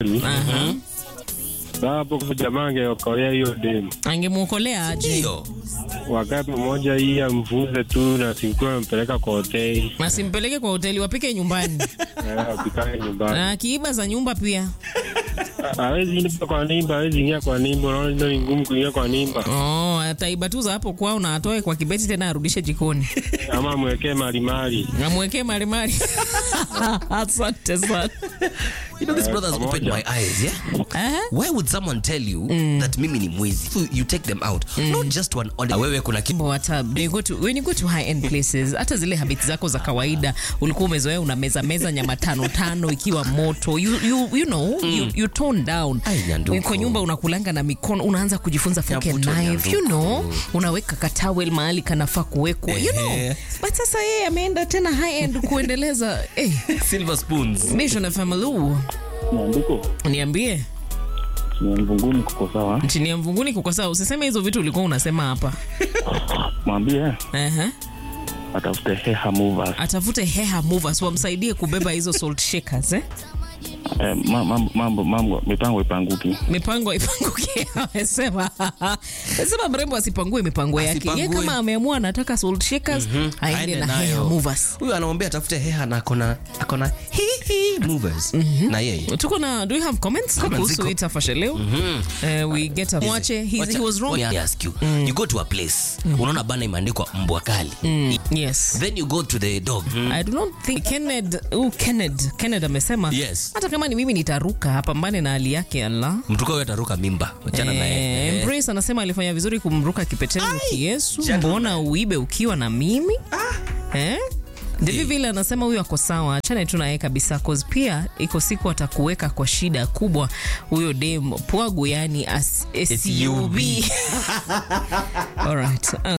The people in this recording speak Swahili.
kitu Aha. Sasa hapo kwa jamaa angeokolea hiyo demu Angemwokolea aje? Ndio. wakati mmoja hii amfunze tu na sikuwa ampeleka kwa hoteli Asimpeleke kwa hoteli, wapike nyumbani. Eh, apikane nyumbani. Na akiiba za nyumba pia. Hawezi ingia kwa nimba, hawezi ingia kwa nimba. Unaona ndio ni ngumu kuingia kwa nimba, Oh, ataiba tu za hapo kwao na atoe kwa kibeti tena arudishe jikoni. ama amwekee malimali. Amwekee malimali. Asante sana. You know, this brother's opened my eyes, yeah? Aha. Why would someone tell you that mimi ni mwizi? So you take them out. Not just one order. Wewe kuna kitu. Mambo hata when you go to, when you go to high end places hata zile habits zako za kawaida ulikuwa umezoea una meza meza nyama tano tano ikiwa moto you, you, you know you, you tone down Ai, nyanduko. kwa nyumba unakulanga na mikono unaanza kujifunza fork and Nyabuto, knife you nyanduko. know unaweka katawel mahali kanafaa kuwekwa you know Ehe. but sasa yeye ameenda tena high end kuendeleza eh Silver spoons. Mission family Maandiko niambie ni mvunguni kuko sawa, chini ya mvunguni kuko sawa usiseme hizo vitu ulikuwa unasema hapa mwambie Ehe. atafute heha movers. atafute heha movers wamsaidie kubeba hizo salt shakers eh? Eh, ma- mambo, mambo, mambo, mipango ipanguki. mipango ipanguke amesema amesema mrembo asipangue mipango yake ye Asipangue. kama ameamua anataka salt shakers aende Aende na nayo. heha movers Huyu anamwambia atafute heha na akona akona hi hi movers. Na yeye. tuko na do you have comments Comments kuhusu ziko. hii tafasha leo eh, we get a mwache he, he was wrong Let me ask you. You go to a place. Unaona bana imeandikwa mbwa kali. yes Then you go to the dog. I do not think Kenneth, uh, Kenneth, Kenneth amesema Yes. hata kama ni mimi nitaruka apambane na hali yake Allah. Mtuko wewe ataruka mimba. Achana na Eh, yeye. Embrace anasema alifanya vizuri kumruka kipeteni Yesu, Jana. mbona uibe ukiwa na mimi eh? Devi vile anasema huyo ako sawa, achane tu naye kabisa, cause pia iko siku atakuweka kwa shida kubwa huyo dem pwagu, yani as, SUV. Alright. Uh,